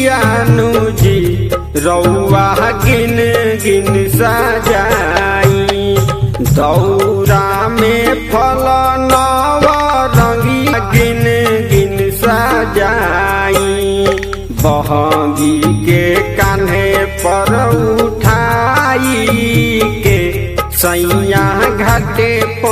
गिटियानु जी रौआ गिन गिन सजाई दौरा में फल नव रंगी गिन गिन सजाई बहंगी के कान्हे पर उठाई के सैया घाटे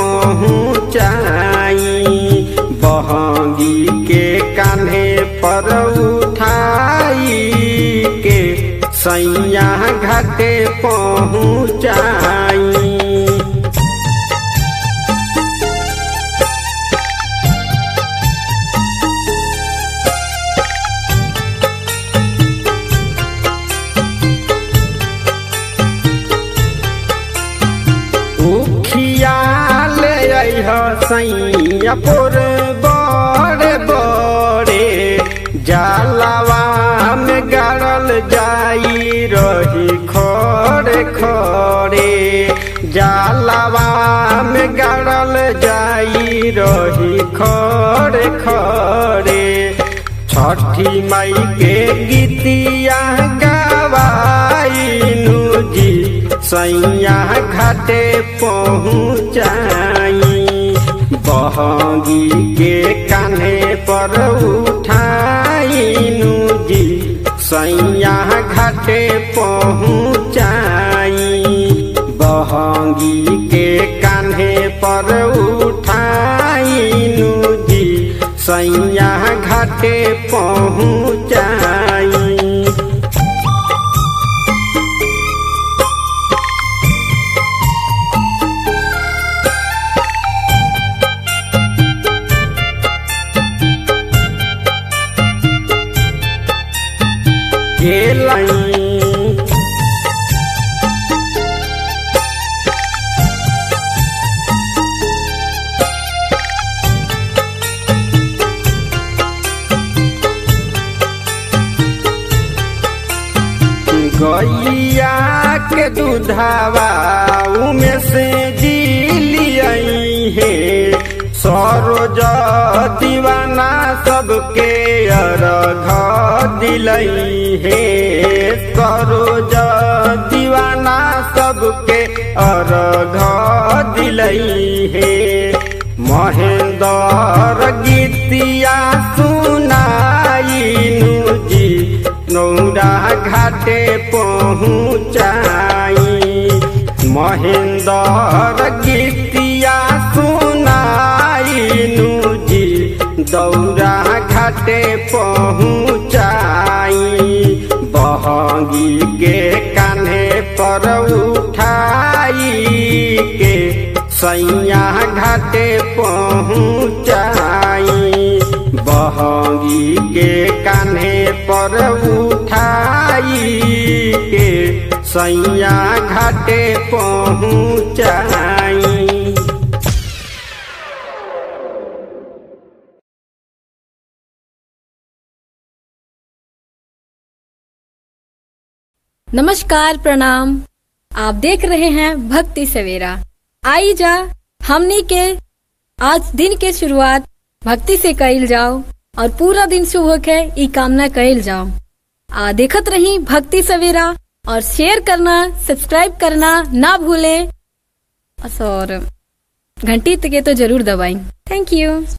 पहुँचाई बहंगी के कान्हे पर उठाई के सैया घाटे पहुँचाई उखिया ले अइह सैया पुर बड़े बड़े जालवा में गाड़ल जाई रही खड़े खड़े जालवा में गाड़ल जाई रही खड़े खड़े छठी माई के गीतिया गवाइनु जी सैया घाटे पहुँचाई बहंगी के कान्हे पर उठाइनु जी सैया घाटे पहुँचाई बहंगी के कान्हे पर उठाइनु जी सैया घाटे पहुँचाई गेलाई गैया के दूधावा उमे से दिलियई है सरोज दीवाना सबके अर्घ दिलई है सरोज दीवाना सबके अर्घ दिलई है महेंद्र गीतिया सुनाइनु जी नौरा घाटे पहुँचाई महेंद्र गीतिया सुनाइनु जी दौरा घाटे पहुँचाई बहंगी के कान्हे पर उठाई के सैया घाटे पहुँचाई बहंगी के कान्हे पर उठाई के सैया घाटे पहुँचाई नमस्कार प्रणाम आप देख रहे हैं भक्ति सवेरा आई जा हमनी के आज दिन के शुरुआत भक्ति से कइल जाओ और पूरा दिन शुभ होके ई कामना कइल जाओ आ देखत रही भक्ति सवेरा और शेयर करना सब्सक्राइब करना ना भूले और घंटी के तो जरूर दबाई थैंक यू